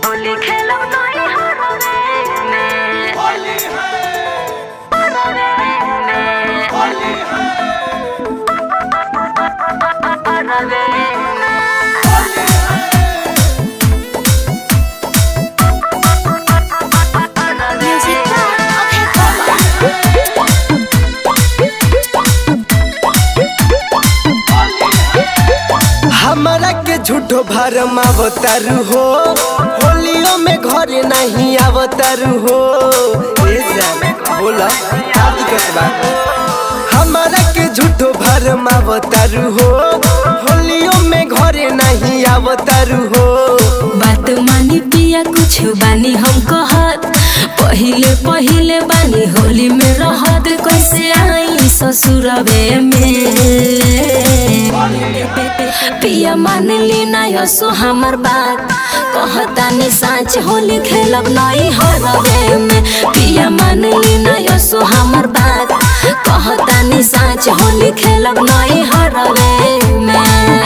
होली खेलब नहीं हरवे में होली है हरवे में होली है हरवे में होली है म्यूजिक हमरा के झूठो भरम अवतारू हो होलियो में घरे नहीं अवतारू हो ए जान बोला का दिक्कत बा हमरा के झूठो भरम अवतारू हो होलियो में घरे नहीं अवतारू हो बात मानी पिया कुछ बानी हम कहत पहिले पहिले बानी होली में रहत कैसे आई ससुरबे में पिया मान ली ना यसो हमर बात कहता ने साँच होली खेलब नहीं हरबे में पिया मान ली ना यसो हमर बात कहता ने साँच होली खेलब नहीं हरबे में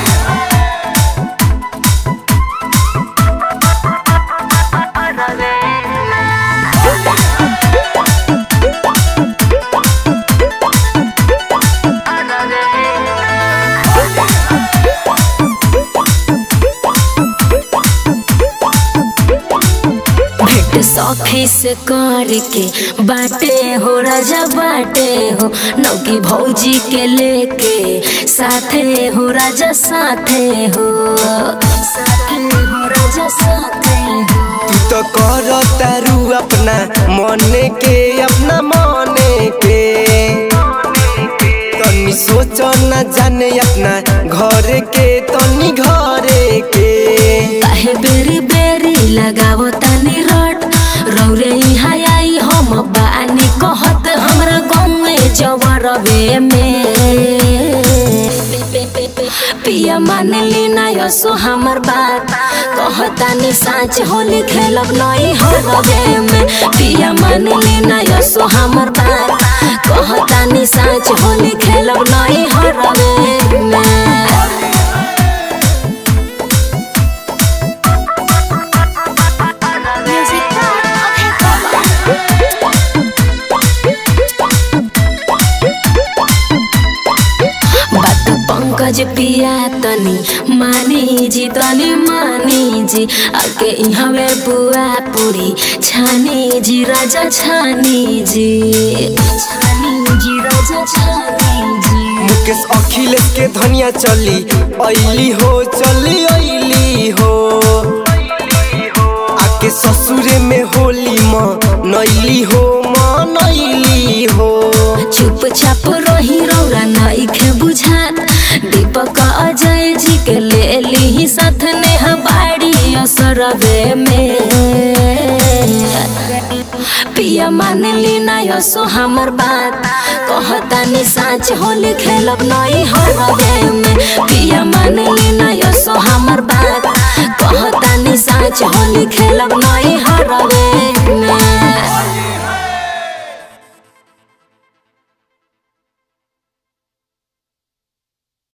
भेंट सखी से करके बाटे हो राजा बाटे हो नौकी भौजी के लेके साथे हो राजा साथे हो साथे हो राजा साथे हो तू तो कर तारू अपना मने के अपना मने के तनी सोच न जाने अपना घर के तनी घरे के काहे बेरी बेरी लगावो तानी रट रौरे यहाँ आई हम बानी कहत हमरा गाँवे जवरवे में पिया मान ली ना यसो हमर बात कहतानी साँच होली खेलब नहीं हरबे में पिया मान ली ना यसो हमर बात कहतानी साँच होली खेलब नहीं हरबे में बात पंकज पिया तनी मानी जी तनी मानी जी आके यहाँ में बुआ पूरी छानी जी राजा छानी जी छानी जी राजा छानी जी मुकेश अखिलेश के धनिया चली ऐली हो चली ऐली हो आके ससुरे में होली म नैली हो म नैली हो चुपचाप रही रौरा नइखे बुझात दीपक अजय जी के ले ली साथ ने बाड़ी असरबे में पिया मान ली ना यसो हमर बात कहतानी साँच होली खेलब नहीं हरबे में पिया मान ली ना यसो हमर बात कहतानी साँच होली खेलब नहीं हरबे